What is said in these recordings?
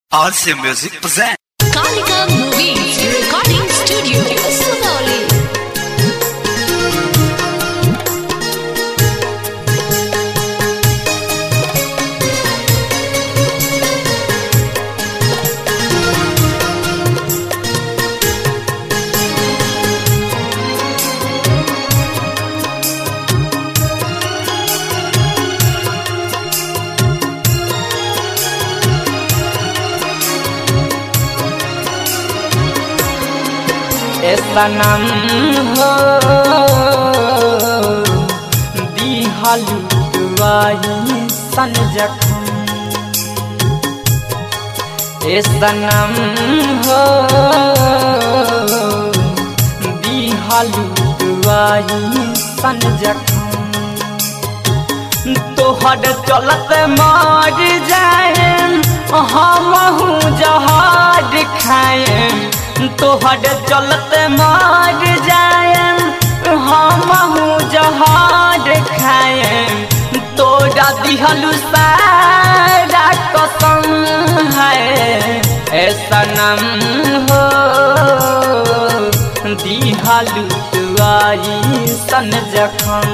RC Music present. Kalika Movies Recording Studio, Sugauli. ए सनम हो दिहलु दुआई सन जखम ए सनम हो दिहलु दुआई सन जखम तोहर चलत मार जाए हमहू जहाज खाए तोहर चलत मार जाए हमहू जहाज खाए तोरा दिहलु सारा कसम है ए सनम हो दिहलु दुआई सन जखम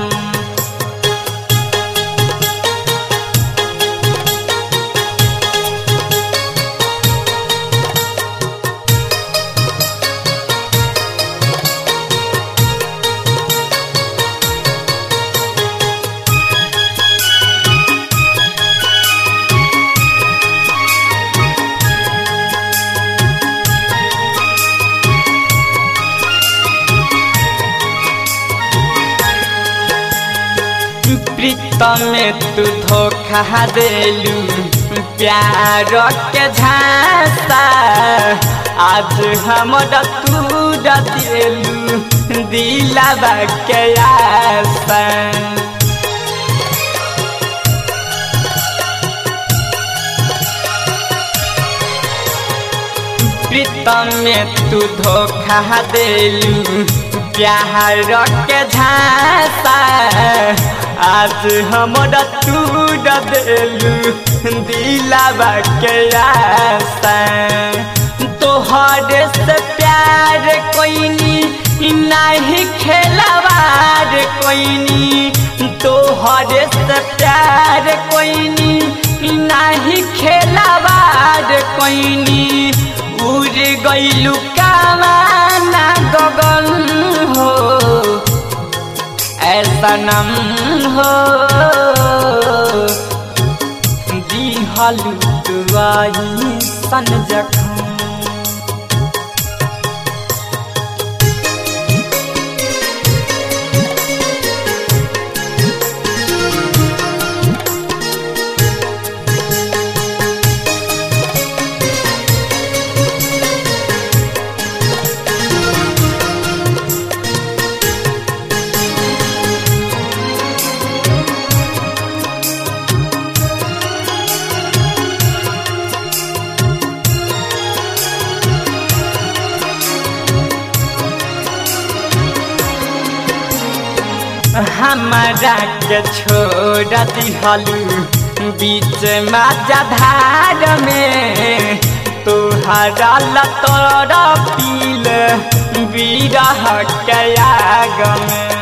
प्रीतम में तू धोखा देलू प्यार के झांसा आज हमरा तू देलू दिलावा के आशा प्रीतम में तू धोखा देलू प्यार के झांसा आज हमरा तू देलू दिलावा के आशा तोहरे से प्यार कोइनी नहीं खेलवार कोइनी तोहरे से प्यार कोइनी नहीं खेलवार कोइनी उड़ गइलू कामाना गगन हो ऐसा नम हो दिहलु दुआई सन जखम हमारा के छोड़ दिहलू बीच माझा धार में तुहरा लतर पील बीरह के आग में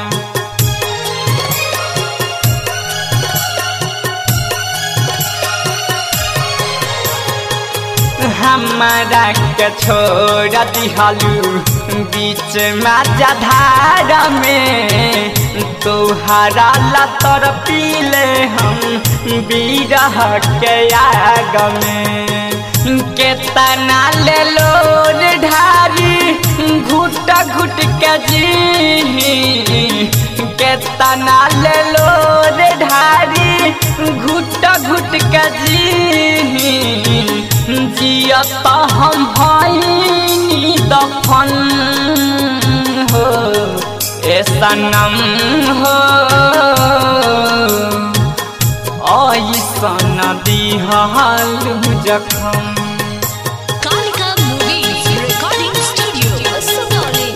हमारा के छोड़ दिहलू बीच माझा धार में तोहरा लतर पीले हम बीरह के आग में केतना ले लोर ढारी घुट घुट के जी केतना ले लोर ढारी घुट घुट के जी जियत हम भैनी दफन हो ए सनम हो ऐसन दिहल जखम Kalika Movies Recording Studio, Sugauli.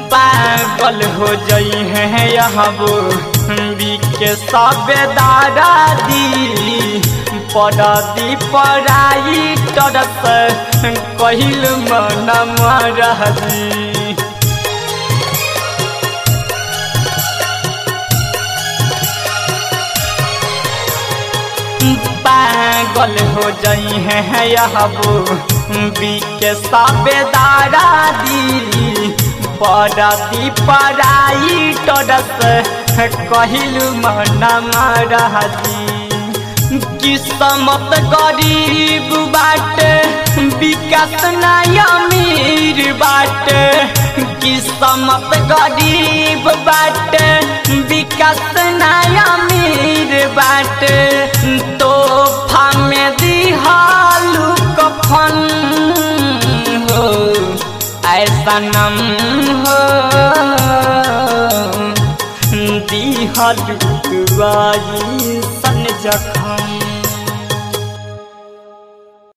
पागल हो जई है यहबो बिके सबे दादा दी पड़दी पराई तरस कहिल मन मरदी पागल हो जई है यहबो बिके सबे दादा दी पड़दी पराई तरस कहिल मन मरदी किस्मत गरीब बाटे विकास नय अमीर बाटे किस्मत गरीब बाटे विकास नय अमीर बाटे तोहफा में दिहालू कफन हो ऐसा नम हो दिहालू सन जखम